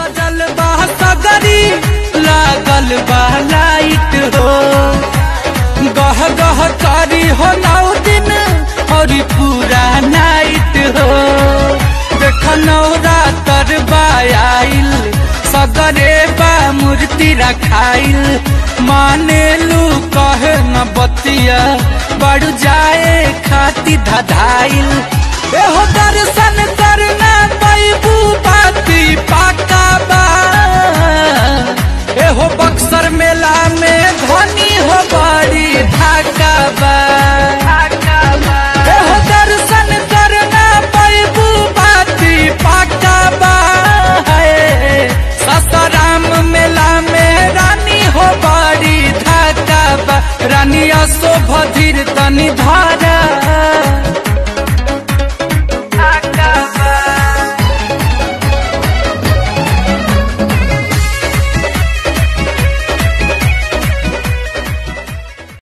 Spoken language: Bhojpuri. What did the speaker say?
सजल बा सगरी लागल बा लाइट हो गह गह करी हो नौ दिन और पूरा नाइट हो देख नवरातर बा आइल सगरे बा मूर्ति रखाइल माने लू कहे न बतिया बढ़ जाए खाती धधाइल एहो दर्शन करना पैबू बाती पाका बा एहो बक्सर मेला में धनी हो बड़ी ढाका बा एहो दर्शन करना पैबू बाती पाका बा है ससाराम मेला में रानी हो बड़ी ढाका बा रानी असो भधिर तनी धार